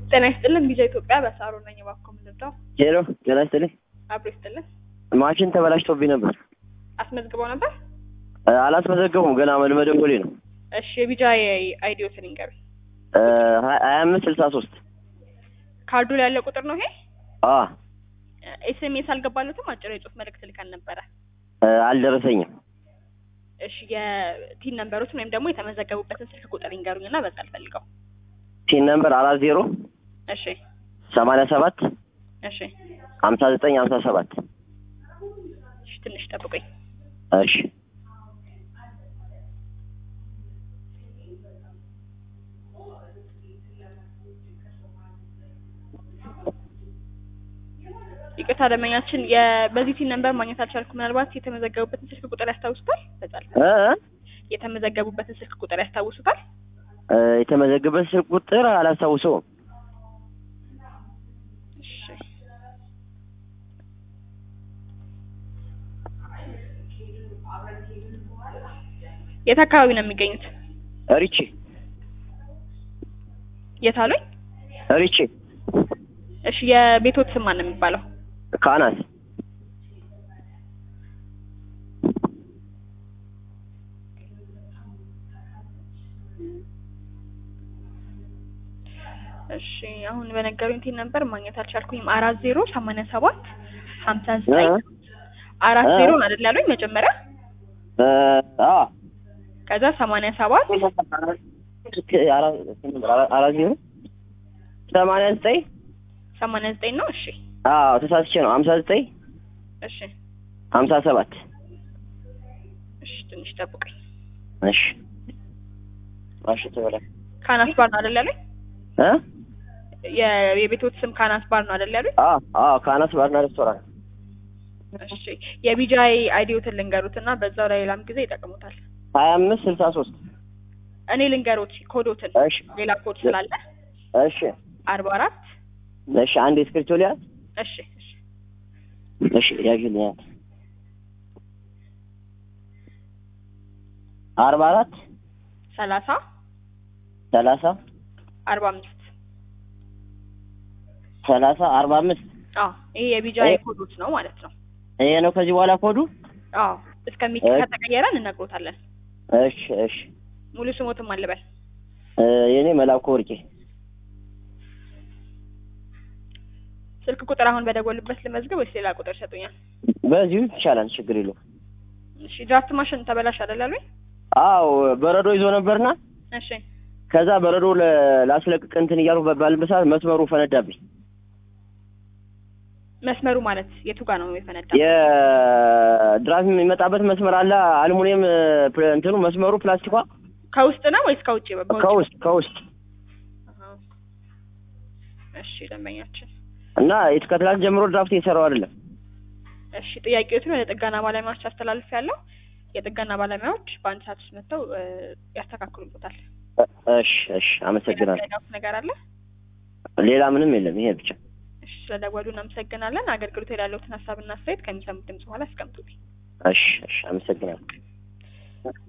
ጤና ይስጥልን ቢዛ ኢትዮጵያ በሳሮ ነኝ። እባክዎ ምንድነው? ሄሎ ጤና ይስጥልኝ። አብሮ ይስጥልን። ማሽን ተበላሽቶብኝ ነበር። አስመዝግበው ነበር? እ አላስመዘገቡም ገና መደወሌ ነው። እሺ የቢጃ አይዲዮትን ይንገሩኝ። እ ሀያ አምስት ስልሳ ሶስት ካርዱ ላይ ያለ ቁጥር ነው ይሄ? አ ኤስኤምኤስ አልገባለትም። አጭር የጽሁፍ መልእክት ልከን ነበረ። እ አልደረሰኝም። እሺ የቲን ነንበሮችን ወይም ደግሞ የተመዘገቡበትን ስልክ ቁጥር ይንገሩኝ እና በዛ አልፈልገው። ቲን ነምበር አራት ዜሮ እሺ ሰማንያ ሰባት እሺ ሀምሳ ዘጠኝ ሀምሳ ሰባት እሺ ትንሽ ጠብቁኝ። እሺ ይቅርታ ደንበኛችን የ- በዚህ ቲን ነንበር ማግኘት አልቻልኩም። ምናልባት የተመዘገቡበትን ስልክ ቁጥር ያስታውሱታል? በዛ አልፈልግም። እ እ የተመዘገቡበትን ስልክ ቁጥር ያስታውሱታል? እ የተመዘገበ ስልክ ቁጥር አላስታውሰውም። እሺ የት አካባቢ ነው የሚገኙት? ሪቼ የት አሉኝ? ሪቼ እሺ የቤቶት ስም ማን ነው የሚባለው? ካናት እሺ አሁን በነገሩኝ ቲን ነበር ማግኘት አልቻልኩኝም። አራት ዜሮ ሰማንያ ሰባት ሀምሳ ዘጠኝ እ አራት እ ዜሮ ነው አይደል ያሉኝ መጀመሪያ? እ አ ከዛ ሰማንያ ሰባት አራት ዜሮ ሰማንያ ዘጠኝ ሰማንያ ዘጠኝ ነው። እሺ አዎ ተሳስቼ ነው። ሀምሳ ዘጠኝ እሺ ሀምሳ ሰባት እሺ ትንሽ ጠብቀኝ። እሺ ማሽን ተበላሽ ካናስ ባር ነው አይደል ያሉኝ? እ የ- የቤቶት ስም ካናስ ባር ነው አይደል ያሉኝ? አ አዎ ካናት ባርና ሬስቶራንት እሺ የቢጃይ አይዲዮትን ልንገሩት እና በዛው ላይ ሌላም ጊዜ ይጠቅሙታል። ሀያ አምስት ስልሳ ሶስት እኔ ልንገሩት ኮዶትን እሺ ሌላ ኮድ ስላለ እሺ አርባ አራት እሺ አንድ እስክሪብቶ ሊያዝ እሺ እሺ እሺ ያዥልኝ አርባ አራት ሰላሳ ሰላሳ አርባ አምስት ሰላሳ አርባ አምስት አዎ ይሄ የቢጃይ እ- ኮዶት ነው ማለት ነው። ይሄ ነው ከዚህ በኋላ ኮዱ አዎ እስከሚ እ- ከተቀየረ እንነግሮታለን። እሺ እሺ ሙሉ ስሞትም አልበል እ የኔ መላኩ ወርቄ ስልክ ቁጥር አሁን በደወሉበት ልመዝገብ ወይስ ሌላ ቁጥር ይሰጡኛል? በዚሁ ይቻላል ችግር የለውም እሺ ድራፍት ማሽን ተበላሽ አይደል አሉኝ? አዎ በረዶ ይዞ ነበርና እሺ ከዛ በረዶ ለ- ላስለቅቅ እንትን እያልኩ ባልበት ሰዓት መስመሩ ፈነዳብኝ መስመሩ ማለት የቱ ጋር ነው የፈነዳ? የድራፍት የሚመጣበት መስመር አለ አልሙኒየም ፕ- እንትኑ መስመሩ ፕላስቲኳ ከውስጥ ነው ወይስ ከውጭ? በውጭ ከውስጥ ከውስጥ አሃ። እሺ ደንበኛችን እና ከትላንት ጀምሮ ድራፍት እየሰራው አይደለም እሺ ጥያቄዎትን ወደ ጥገና ባለሙያዎች አስተላልፍ ያለው የጥገና ባለሙያዎች በአንድ ሰዓት ውስጥ መጥተው እ፣ ያስተካክሉበታል። እ- እሺ እሺ አመሰግናለሁ ያጋውት ነገር አለ? ሌላ ምንም የለም ይሄ ብቻ እሺ ስለደወሉ እናመሰግናለን። አገልግሎት ያለውትን ሀሳብና አስተያየት ከሚሰሙት ድምጽ በኋላ አስቀምጡልኝ። እሺ እሺ አመሰግናለሁ